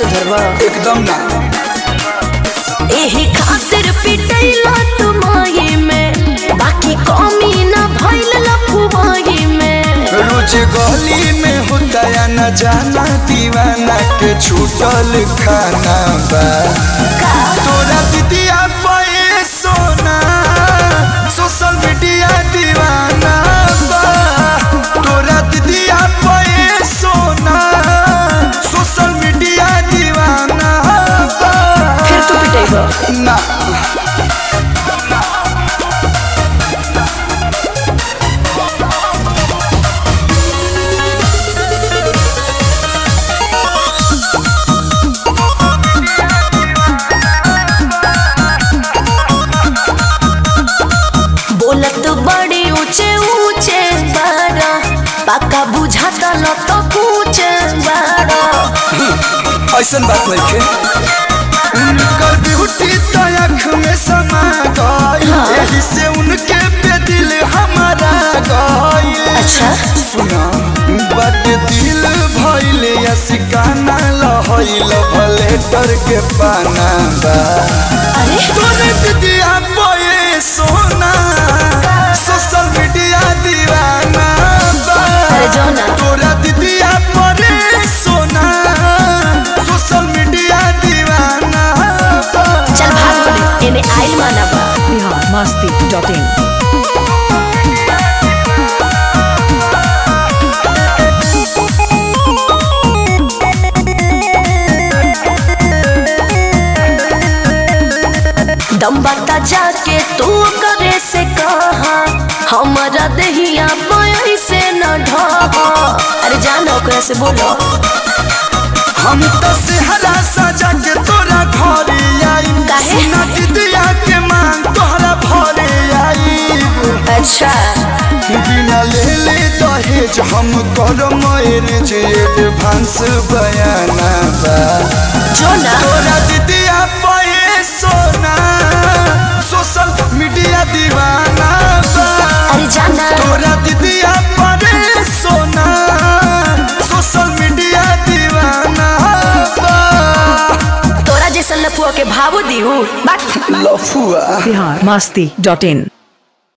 सुधरवा एकदम ना एही खातिर पिटैला तुमाई में बाकी कमी ना भइल लफुमाई में रोज गली में होता या न जाना दीवाना के छूटल खाना बा तोरा दीदिया पे सोना सोशल मीडिया दीवाना बा तोरा दीदिया पे सोना सोशल मीडिया दीवाना बा फिर तू पिटेगा ना बोलत बड़ी ऊंचे ऊंचे बारा पक्का बुझाता ल तो कुछ बारा ऐसन बात नहीं खे उनकर ब्यूटी तो आँख में समा गई हाँ। यही से उनके पे दिल हमारा गई अच्छा। सुना बट दिल भइल या सिकाना लहइल भले डर के पाना बा अरे तोरे दीदिया बोए सोना सोशल मीडिया दीवाना बा अरे जाओ ना। तोरा दीदिया परे सोना सोशल मीडिया दीवाना बा चल भाग बोले एने आइल माना बा बिहार मस्ती डॉट इन दम बता जाके तू करे से कहा हमारा दहिया पाई से न ढहा अरे जानो ओकरा से बोलो हम तो सेहरा सजा के तोरा घरे आई काहे? सुना दीदिया के मांग तोहरा भरे आई अच्छा बिना ले ले दहेज हम कर मैरिज एडवांस बयाना बा जो ना तोरा दीदिया पे सोना सोशल मीडिया दीवाना बा अरे जाना तोरा दीदिया पे सोना सोशल मीडिया दीवाना बा तोरा जैसन लफुआ के भावो दिहू बात लफुआ बिहार मस्ती डॉट इन